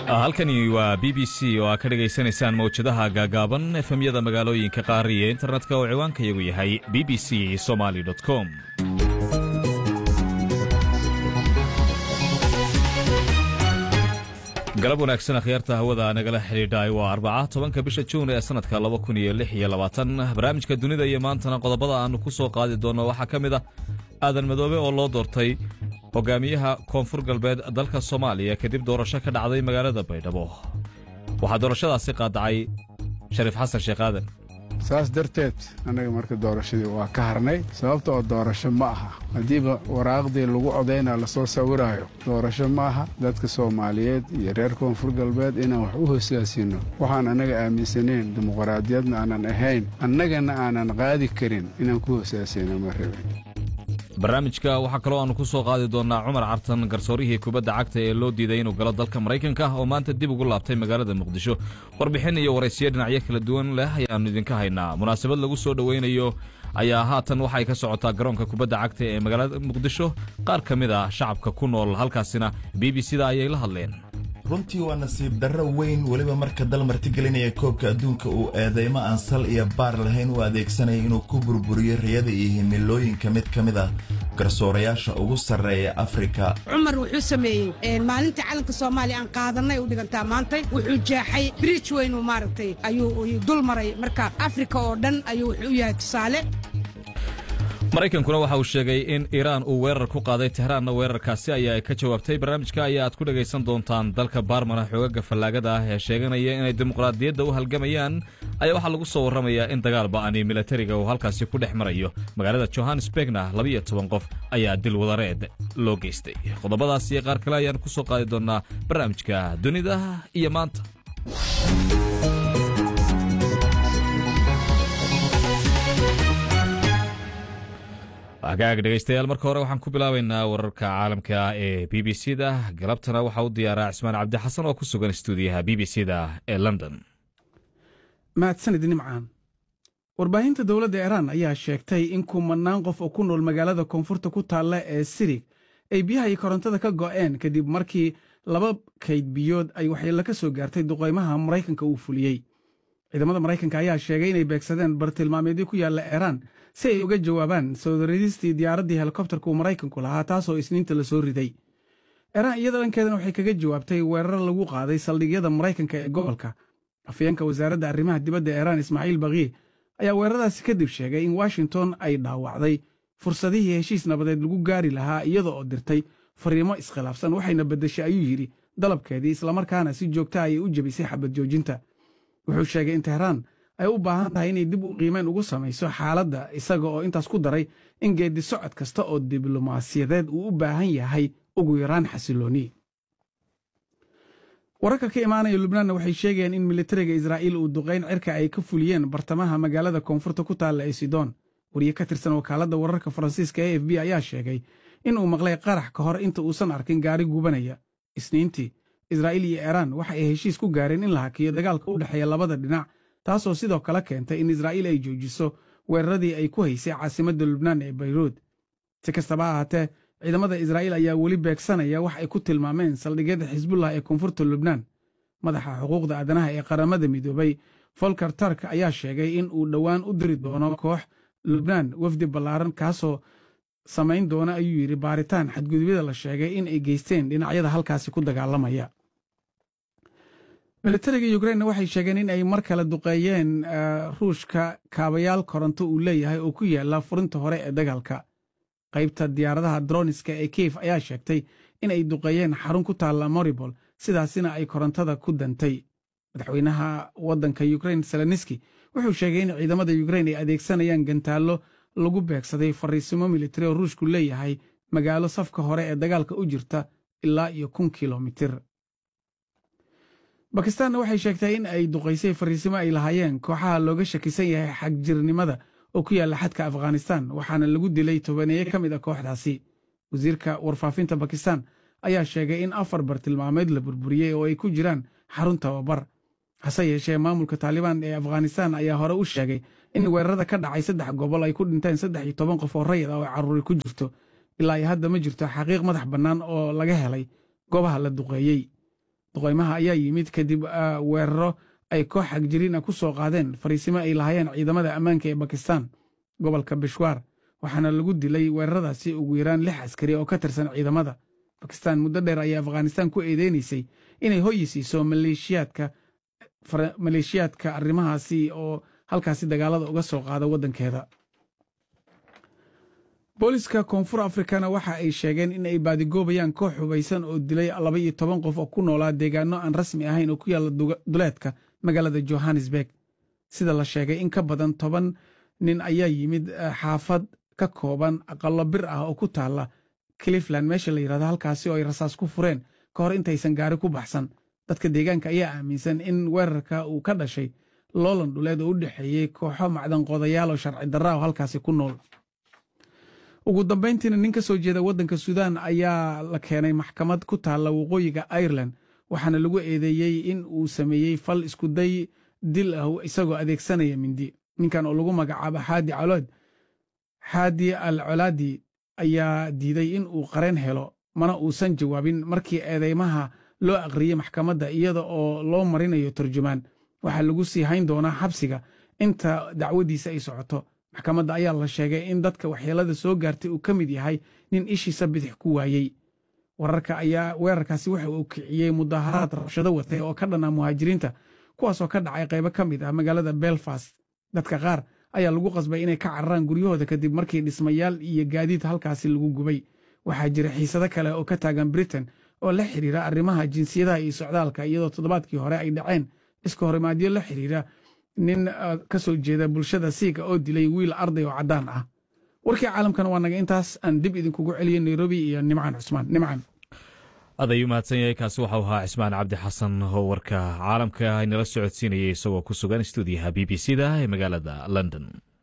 halkani waa b b c oo aad ka dhegaysanaysaan mawjadaha gaagaaban efemyada magaalooyinka qaar iyo internetka oo ciwaankayagu yahay b b c somaly com galab wanaagsan akhyaarta hawada nagala xidhiidhay waa arbaca tobanka bisha juun ee sannadka laba kun iyo lix iyo labaatan barnaamijka dunida iyo maantana qodobada aannu ku soo qaadi doonno waxaa ka mid ah aadan madoobe oo loo doortay hogaamiyaha koonfur galbeed dalka soomaaliya kadib doorasho ka dhacday magaalada baydhabo waxaa doorashadaasi qaadacay shariif xasan sheekh aadan saas darteed annaga marka doorashadii waa ka harnay sababta oo doorasho ma aha haddiiba waraaqdii lagu codaynaa lasoo sawiraayo doorasho ma aha dadka soomaaliyeed iyo reer koonfur galbeed inaan wax u hosaasino waxaan annaga aaminsanayn dimuqraadiyadna aanan ahayn annagana aanan qaadi karin inaan ku hosaasino ma rabin barnaamijka waxaa kaloo aannu ku soo qaadi doonnaa cumar cartan garsoorihii kubadda cagta ee loo diiday inuu galo dalka maraykanka oo maanta dib ugu laabtay magaalada muqdisho warbixin iyo waraysiyo dhinacyo kala duwan leh ayaannu idinka haynaa munaasabad lagu soo dhowaynayo ayaa haatan waxay ka socotaa garoonka kubadda cagta ee magaalada muqdisho qaar ka mid ah shacabka ku nool halkaasina b b c da ayay la hadleen runtii waa nasiib darro weyn weliba marka dal martigelinaya koobka adduunka uu eedaymo aan sal iyo baar lahayn u adeegsanaya inuu ku burburiyo riyada iyo himilooyinka mid ka mid ah garsoorayaasha ugu sarreeya afrika cumar wuxuu sameeyey maalintii calanka soomaaliya aan qaadanay u dhigantaa maantay wuxuu jeexay bridj weynu maaragtay ayuu dul maray marka afrika oo dhan ayuu wuxuu u yahay tusaale maraykankuna waxa uu sheegay in iiraan uu weerar ku qaaday tehraanna weerarkaasi ayaa ay ka jawaabtay barnaamijka ayaa aad ku dhegaysan doontaan dalka baarmana xoogaga fallaagada ah ee sheeganaya inay dimuqraadiyadda u halgamayaan ayaa waxaa lagu soo warramayaa in dagaal ba'ani milatariga uu halkaasi ku dhex marayo magaalada johannesburgna labiyo toban qof ayaa dil wadareed loo geystay qodobadaas iyo qaar kale ayaan ku soo qaadi doonnaa barnaamijka dunida iyo maanta hagaag dhegaystayaal marka hore waxaan ku bilaabaynaa wararka caalamka ee b b c da galabtana waxaa u diyaaraa cismaan cabdi xasan oo ku sugan stuudiyaha b b c da ee london mahadsanid nimcaan warbaahinta dowladda iiraan ayaa sheegtay in kumanaan qof oo ku nool magaalada koonfurta ku taalla ee sirig ay biyaha iyo korontada ka go'een kadib markii laba kayd biyood ay waxyeello ka soo gaartay duqaymaha maraykanka uu fuliyey ciidamada maraykanka ayaa sheegay inay beegsadeen bartilmaameedyo ku yaalla iiraan si ay uga jawaabaan soo ridistii diyaaraddii helikobtarka uu maraykanku lahaa taasoo isniinta la soo riday iiraan iyada dhankeedana waxay kaga jawaabtay weerar lagu qaaday saldhigyada maraykanka ee gobolka afyeenka wasaaradda arrimaha dibadda iiraan ismaaciil bakii ayaa weeraradaasi kadib sheegay in washington ay dhaawacday fursadihii heshiis nabadeed lagu gaari lahaa iyada oo dirtay fariimo iskhilaafsan waxayna beddeshay ayuu yidhi dalabkeedii islamarkaana si joogta ayay u jebisay xabad joojinta wuxuu sheegay in tehraan ay u baahan tahay inay dib u qiimeyn ugu samayso xaaladda isaga oo intaas ku daray in geeddi socod kasta oo diblomaasiyadeed uu u baahan yahay ugu yaraan xasilooni wararka ka imaanaya lubnaanna waxay sheegayaan in militariga israa'iil uu duqayn cirka ay ka fuliyeen bartamaha magaalada koonfurta ku taalla ee sidoon wariye ka tirsan wakaaladda wararka faransiiska e f b ayaa sheegay in uu maqlay qarax ka hor inta uusan arkin gaari gubanaya isniintii israa'iil iyo iiraan waxa ay heshiis ku gaareen in la hakiyo dagaalka u dhexeeya labada dhinac taasoo sidoo kale keentay in israa'iil ay joojiso weeraradii ay ku haysay caasimadda lubnaan ee bayruud si kastaba ha ahaatee ciidamada israa'iil ayaa weli beegsanaya wax ay ku tilmaameen saldhigyada xisbullah ee koonfurta lubnaan madaxa xuquuqda aadanaha ee qaramada midoobay folker tark ayaa sheegay in uu dhowaan u diri doono koox lubnaan wafdi ballaaran kaasoo samayn doona ayuu yidhi baaritaan xadgudubyada la sheegay in ay geysteen dhinacyada halkaasi ku dagaalamaya militariga yukrainna waxay sheegeen in ay mar kale duqeeyeen ruushka kaabayaal koronto uu leeyahay oo ku yaala furinta hore ee dagaalka qaybta diyaaradaha droniska ee kiev ayaa sheegtay in ay duqeeyeen xarun ku taalla moribol sidaasina ay korontada ku dantay madaxweynaha waddanka yukrain seleniski wuxuu sheegay in ciidamada yukrain ay adeegsanayaan gantaallo lagu beegsaday fariisimo militari oo ruushku leeyahay magaalo safka hore ee dagaalka u jirta ilaa iyo kun kilomitir bakistaanna waxay sheegtay in ay duqaysay fariisimo ay lahaayeen kooxaha looga shakisan yahay xagjirnimada oo ku yaalla xadka afghanistan waxaana lagu dilay tobaneeye ka mid a kooxdaasi wasiirka warfaafinta bakistan ayaa sheegay in afar bartilmaameed la burburiyey oo ay ku jiraan xarun tababar hase yeeshee maamulka taalibaan ee afghanistan ayaa hore u sheegay in weerarada ka dhacay saddex gobol ay ku dhinteen saddex iyo toban qof oo rayid ah oo carruuri ku jirto ilaa iyo hadda ma jirto xaqiiq madax bannaan oo laga helay goobaha la duqeeyey duqaymaha ayaa yimid kadib weeraro ay koox xagjiriina ku soo qaadeen fariisimo ay lahaayeen ciidamada ammaanka ee bakistan gobolka bishwaar waxaana lagu dilay weeraradaasi ugu yaraan lix askari oo ka tirsan ciidamada bakistan muddo dheer ayaa afghanistan ku eedeynaysay inay hoyi siiso maleeshiyaadka arrimahaasi oo halkaasi dagaalada uga soo qaada waddankeeda booliska koonfur afrikana waxa ay sheegeen in ay baadigoobayaan koox hubaysan oo dilay laba iyo toban qof oo ku noolaa deegaano aan rasmi ahayn oo ku yaalla duleedka magaalada johannesburg sida la sheegay in ka badan toban nin ayaa yimid xaafad ka kooban aqallo bir ah oo ku taalla clifland meesha la yidhahdo halkaasi oo ay rasaas ku fureen ka hor intaysan gaari ku baxsan dadka deegaanka ayaa aaminsan in weerarka uu ka dhashay loolan dhuleed oo u dhexeeyey kooxo macdanqoodayaal oo sharci darra oo halkaasi ku nool ugu dambayntiina nin ka soo jeeda waddanka suudaan ayaa la keenay maxkamad ku taalla waqooyiga ireland waxaana lagu eedeeyey in uu sameeyey fal iskuday dil ah isagoo adeegsanaya mindi ninkan oo lagu magacaabo xaadi calood xaadi al colaadi ayaa diiday in uu qareen helo mana uusan jawaabin markii eedeymaha loo aqriyey maxkamadda iyada oo loo marinayo turjumaan waxaa lagu sii hayn doonaa xabsiga inta dacwadiisa ay socoto maxkamadda ayaa la sheegay in dadka waxyeelada soo gaartay uu ka mid yahay nin ishiisa bidix ku waayey wararka ayaa weerarkaasi waxa uu kiciyey mudaharaad rabshado watay oo ka dhanaa muhaajiriinta kuwaasoo ka dhacay qaybo ka mid ah magaalada belfast dadka qaar ayaa lagu qasbay inay ka cararaan guryahooda kadib markii dhismayaal iyo gaadiid halkaasi lagu gubay waxaa jira xiisado kale oo ka taagan britain oo la xiriira arrimaha jinsiyadaha iyo socdaalka iyadoo toddobaadkii hore ay dhaceen iska horimaadyo la xiriira nin ka soo jeeda bulshada siiga oo dilay wiil arday oo caddaan ah warkii caalamkana waa naga intaas aan dib idinkugu celiyo nairobi iyo nimcaan cusmaan nimcaan aad ayuu mahadsan yahay kaasi waxau ahaa cismaan cabdi xasan oo warka caalamka inala socodsiinayay isagoo ku sugan stuudiyaha b b c da ee magaalada london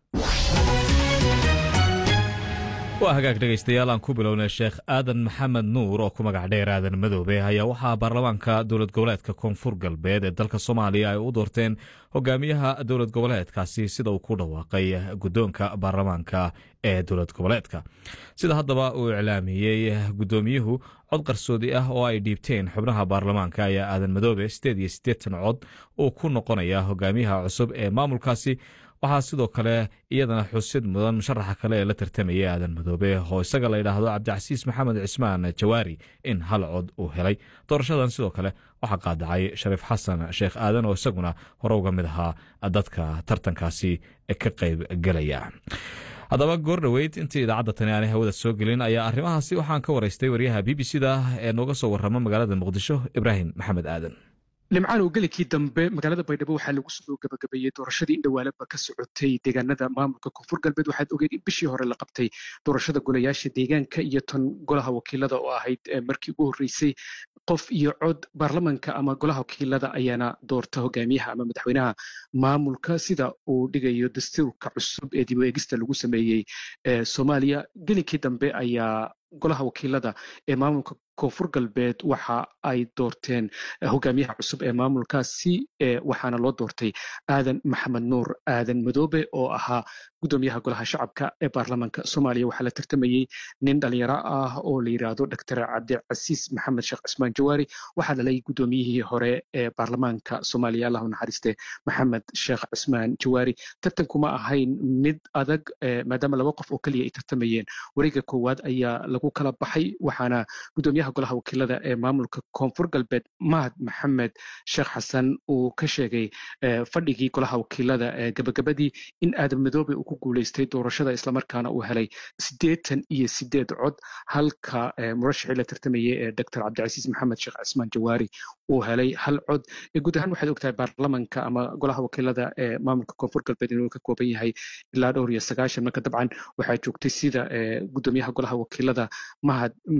waa hagaag dhegaystayaal aan ku bilownay sheekh aadan maxamed nuur oo ku magac dheer aadan madoobe ayaa waxaa baarlamaanka dowlad goboleedka koonfur galbeed ee dalka soomaaliya ay u doorteen hogaamiyaha dowlad goboleedkaasi sida uu ku dhawaaqay guddoonka baarlamaanka ee dowlad goboleedka sida haddaba uu iclaamiyey guddoomiyuhu cod qarsoodi ah oo ay dhiibteen xubnaha baarlamaanka ayaa aadan madoobe sideed iyo siddeetan cod uu ku noqonaya hogaamiyaha cusub ee maamulkaasi waxaa sidoo kale iyadana xusid mudan musharaxa kale ee la tartamaya aadan madoobe oo isaga la yidhaahdo cabdicasiis maxamed cismaan jawaari in hal cod uu helay doorashadan sidoo kale waxaa qaadacay shariif xasan sheekh aadan oo isaguna hore uga mid ahaa dadka tartankaasi ka qayb gelaya haddaba goor dhoweyd intii idaacadda tani aanay hawada soo gelin ayaa arrimahaasi waxaan ka waraystay waryaha b b c da ee nooga soo warrama magaalada muqdisho ibraahim maxamed aadan limcaan oo gelikii dambe magaalada baydhabo waxaa lagu soo gabagabeeyey doorashadii indhawaalaba ka socotay deegaanada maamulka koonfur galbeed waxaad ogeed in bishii hore la qabtay doorashada golayaasha deegaanka iyo tan golaha wakiilada oo ahayd markii ugu horreysay qof iyo cod baarlamanka ama golaha wakiilada ayaana doorta hogaamiyaha ama madaxweynaha maamulka sida uu dhigayo dastuurka cusub ee dib u eegista lagu sameeyey soomaaliya gelikii dambe ayaa golaha wakiilada ee maamulka koonfur galbeed waxa ay doorteen hogaamiyaha cusub ee maamulkaasi waxaana loo doortay aadan maxamed nuur aadan madoobe oo ahaa gudoomiyaha golaha shacabka ee baarlamanka soomaaliya waxaa la tartamayey nin dhalinyaro ah oo la yidhaahdo doctor cabdicasiis maxamed sheekh cismaan jawaari waxaa dhalay gudoomiyihii hore ee baarlamaanka soomaaliya allahu naxariiste maxamed sheekh cismaan jawaari tartankuma ahayn mid adag maadaama laba qof oo keliya ay tartamayeen wareega koowaad ayaa lagu kala baxay waxaana gudoomiyaha golaha wakiilada ee maamulka koonfur galbeed mahad maxamed sheekh xasan uu ka sheegay fadhigii golaha wakiilada gabagabadii in aadan madoobe uu ku guuleystay doorashada islamarkaana uu helay siddeetan iyo sideed cod halka murashixii la tartamayay ee doctor cabdicasiis maxamed sheekh cismaan jawaari uu helay hal cod guud ahaan waxaad ogtahay baarlamanka ama golaha wakiilada ee maamulka koonfur galbeed inuu ka kooban yahay ilaa dhowr iyo sagaashan marka dabcan waxaa joogtay sida gudoomiyaha golaha wakiilada mahad